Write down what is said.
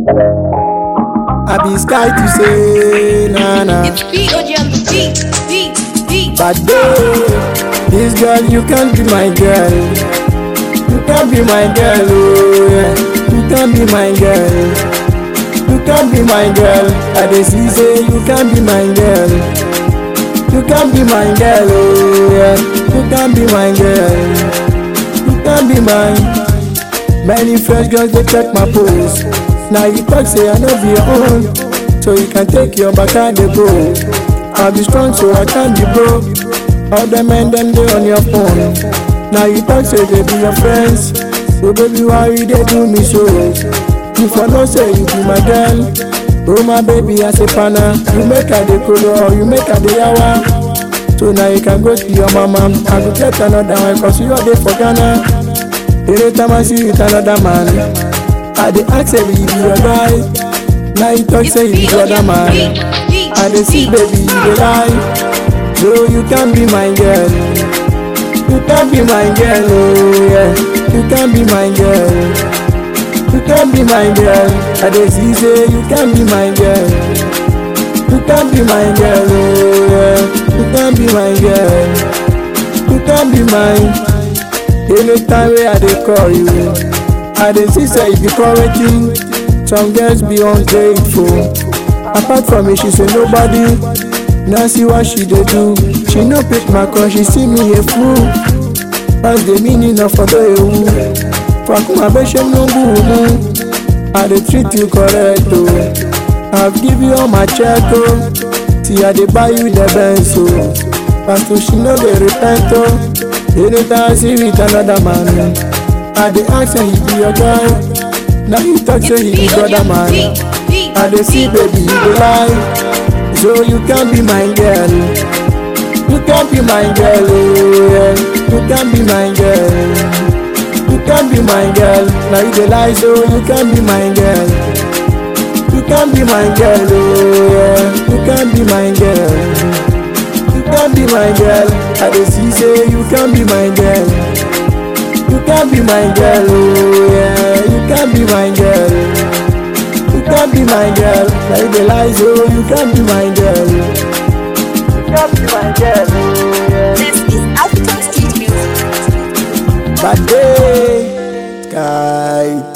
I be sky to say na na. It's B.O.G. on the beat, beat, beat. But babe, this girl you can't be my girl. You can't be my girl, oh yeah. You can't be my girl. You can't be my girl. I dey see say you can't be my girl. You can't be my girl, oh yeah. You can't be my girl. You can't be mine. Many fresh girls they check my pose. Now you talk say I know be your own, so you can take your back and dey go. I be strong so I can't be broke. All the men them they on your phone. Now you talk say they be your friends, so baby why you they do me so? You for no say you be my girl. Oh my baby I say pana, you make her the color or you make her the yawa. So now you can go to your mama. I go get another one cause you are there for Ghana. Anytime I see you with another man, I dey ask say you be your guy. Now you talk It's say you be B.O.G. other on the man. beat, beat, I dey see beat. baby you dey lie. No you can't be my girl. You can't be my girl, oh yeah. You can't be my girl. You can't be my girl. I dey see say you can't be my girl. You can't be my girl, oh yeah. You can't be my girl. You can't be mine. Anytime wey I dey call you, I dey see say you be correcting. Some girls be ungrateful. Apart from me, she say nobody. Now see what she dey do. She no pick my call, she see me a fool. That's the meaning of ọ̀dọ́ ewu. Fakuma bẹ́sẹ̀ ló ń bù mú. I dey treat you correct o. I've give you all my check o. See I dey buy you the Benz o. Pastor she no dey repent o. Anytime I see you with another man, I dey ask say he be your guy. Now you talk say he be It's brother B.O.G. on the man. beat, beat, I dey see beat. baby you dey lie So you can't be my girl You can't be my girl oh yeah You can't be my girl You can't be my girl Now you dey lie so you can't be my girl You can't be my girl oh yeah You can't be my girl You can't be my girl I dey see say you can't be my girl You can't be my girl oh yeah You can't be my girl you can't be my girl. Now you dey lie, so you can't be my girl. You can't be my girl. oh, yeah. This is African Street Music. Bad day, sky.